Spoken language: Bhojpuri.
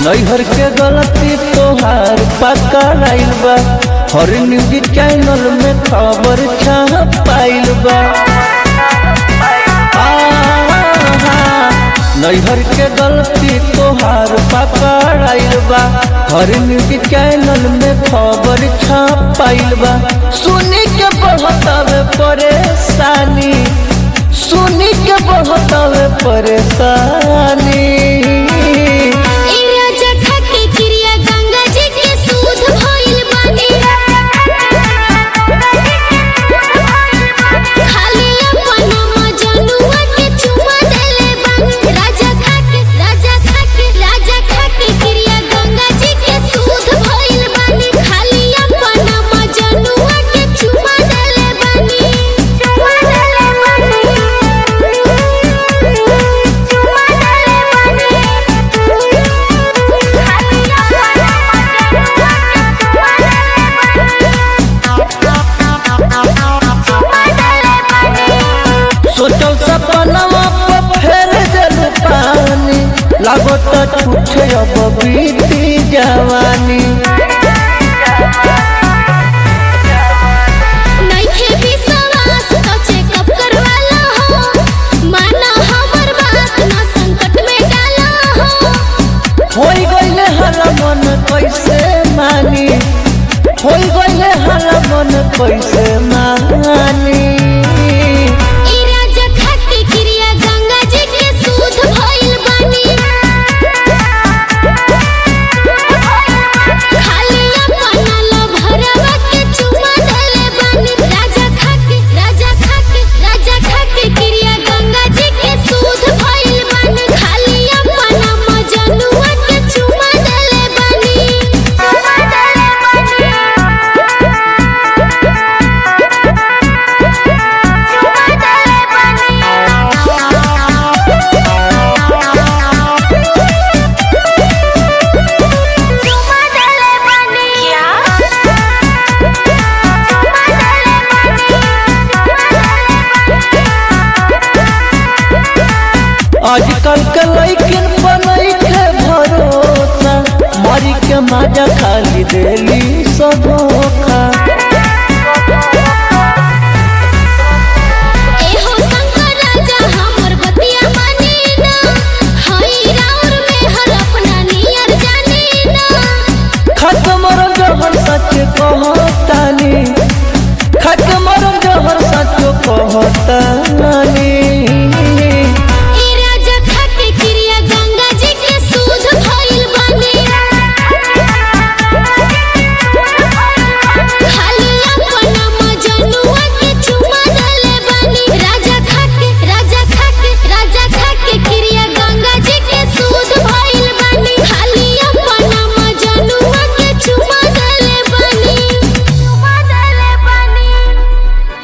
नैहर के गलती तोहार पकड़ाइल बा हर न्यूज चैनल में खबर छपाइल बा आहा, नैहर के गलती तोहार पकड़ाइल बा हर न्यूज चैनल में खबर छपाइल बा सुनी के बहुत हवे परेशानी सुनी के बहुत हवे परेशानी ए राजा खाके क्रिया गंगा जी के सूद भइल बानी खाली अपन मजनुआ के चुमा देले बानी राजा खाके राजा खाके राजा खाके क्रिया गंगा जी के सूद भइल बानी खाली अपन मजनुआ के चुमा देले बानी चुमा देले बानी चुमा देले सोचल सपनवा पर फेर दिल पानी लागत छूटे अब बीती जवानी नइखे विश्वास तो चेकअप करवाला हो माना हमर बात ना संकट में डाला हो होई गईले हर मन कैसे मानी होई गईले हर मन कैसे मानी ई राजा खाके क्रिया गंगा जी के सूद भइल बानी खाली अपन लभरवा के चुमा देले बानी राजा खाके राजा खाके राजा खाके क्रिया गंगा जी के सूद भइल बानी खाली अपन मजनुआ के चुमा देले बानी चुमा देले आजकल के लैकिन बनई के भरोसा मरी के मजा खाली देली सब धोखा एहो शंकर राजा हमर बतिया मानी ना हई राउर में हर अपना नियर जानी ना खत्म रंग सच कह